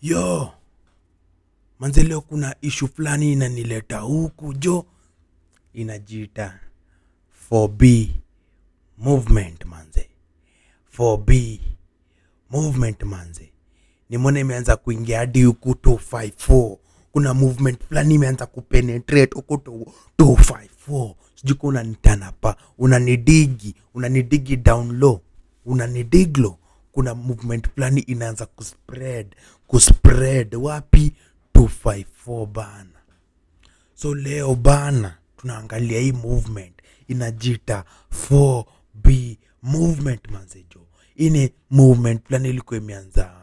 yo manze leo kuna ishu fulani inanileta huku jo inajiita 4b movement manze 4b movement manze nimeona imeanza kuingia hadi huku 254 kuna movement fulani imeanza kupenetrate huku 254 sijui ka unanitanapa unanidigi unanidigi down low unanidig low kuna movement fulani inaanza kuspread kuspread wapi 254 bana so leo bana tunaangalia hii movement inajita 4b movement manzejo ini movement fulani ilikuwa imeanza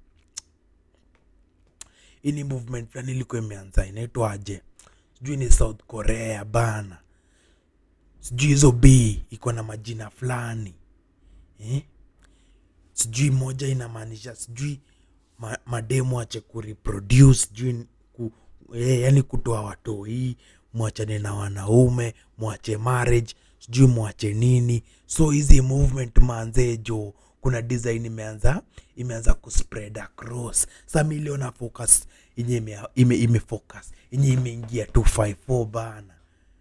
ini movement fulani ilikuwa imeanza inaitwaje sijui ni south korea bana sijui hizo b iko na majina fulani eh? sijui moja inamaanisha sijui ma, mademu ache kureproduce sijui ku, eh, yani kutoa watoi mwachane na wanaume mwache marriage sijui mwache nini so hizi movement manzejo kuna design imeanza imeanza kuspread across sa miliona focus yenye ime, ime, ime focus yenye imeingia 254 bana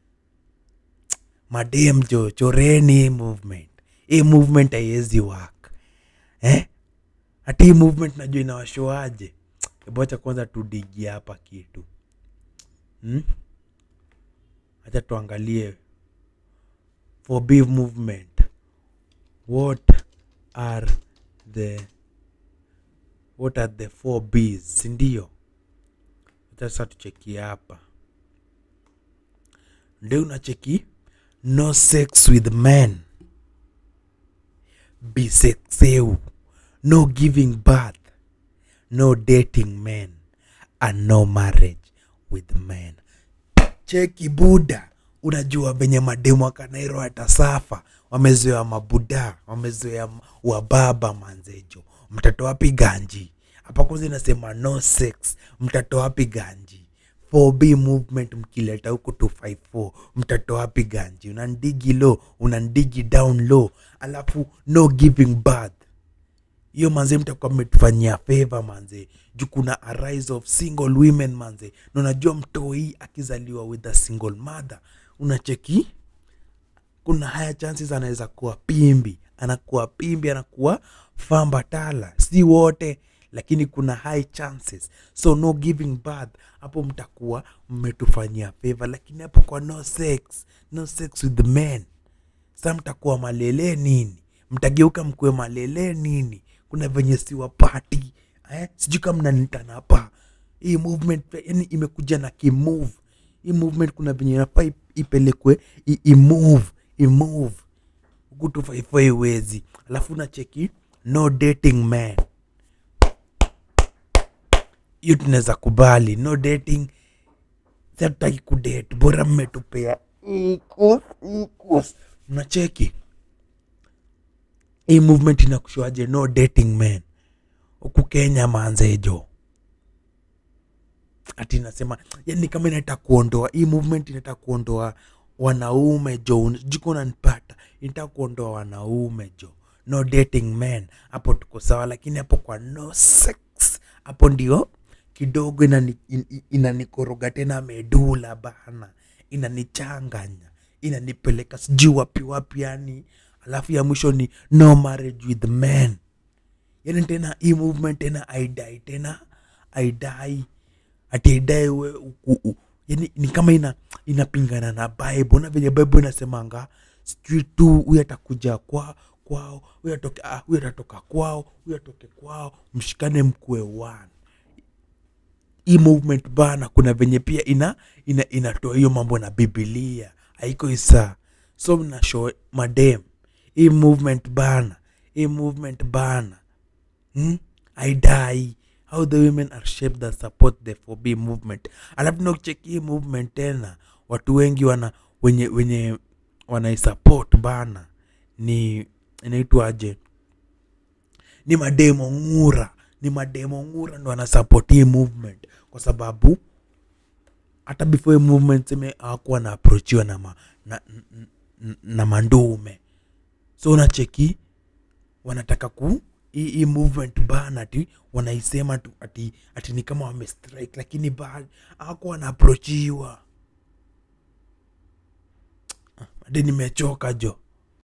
madem jo choreni hii movement hii movement haiwezi work eh? hati hii movement najua inawashoaje ebocha kwanza tudigi hapa kitu hmm? hacha tuangalie for big movement what are the what are the four bs sindio sasa tucheki hapa ndio unacheki no sex with men bisexeu no giving birth no dating men and no marriage with men cheki buda unajua venye mademu akanairo atasafa wamezoea mabuda wamezoea wababa manzejo mtatoa wapi ganji hapa kwanza inasema no sex mtatoa wapi ganji 4b movement mkileta huku 254 mtatoa wapi ganji unandigi low unandigi down low alafu no giving birth hiyo manze mtakuwa mmetufanyia favor manze juu kuna a rise of single women manze na unajua mtoi akizaliwa with a single mother unacheki kuna haya chances anaweza kuwa pimbi anakuwa pimbi anakuwa fambatala si wote lakini kuna high chances so no giving birth hapo mtakuwa mmetufanyia favor lakini hapo kwa no sex no sex with men sa mtakuwa malele nini mtageuka mkuwe malele nini kuna venye siwapati eh? sijui kama mnanitanapa hii movement yani imekuja na kimove hii movement kuna venye inafaa ip- ipelekwe i- imove imove huku tufaifai iwezi alafu nacheki no dating man hiyo tunaweza kubali no dating sataki kudate bora mmetupea equals, equals. mnacheki hii movement inakushuaje no dating man huku kenya manzejo ati nasema yani kama inataka kuondoa hii movement inataka kuondoa wanaume jo jiko nanipata inataka kuondoa wanaume jo no dating men hapo tuko sawa lakini hapo kwa no sex hapo ndio kidogo inani- in- in- inanikoroga tena medula bana inanichanganya inanipeleka sijui wapi wapi yani alafu ya mwisho ni no marriage with men yani tena hii movement tena aidai tena aidai ati aidai we u- u- u- yani ni kama ina inapingana na bible na venye bible inasemanga sijui tu huyu atakuja kwa kwao huyu atoke ah, huyu atatoka kwao huyu atoke kwao mshikane mkue one hii movement bana kuna venye pia ina ina inatoa hiyo mambo na bibilia haiko isa so mna show madem hii movement bana hii movement bana hmm? aidai how the women are shaped that support the 4b movement alafu nakucheki hii movement tena watu wengi wana wenye wenye wanaisupport bana ni inaitwaje ni mademo ngura ni mademo ngura ndo wanasupport hii movement kwa sababu hata before hii movement seme hawakuwa na approachiwa na, ma, na, na, na mandume so unacheki wanataka ku hii hii movement ban ati wanaisema tu ati, ati ni kama wamestrike lakini ba ako wanaapprochiwa hadi nimechoka jo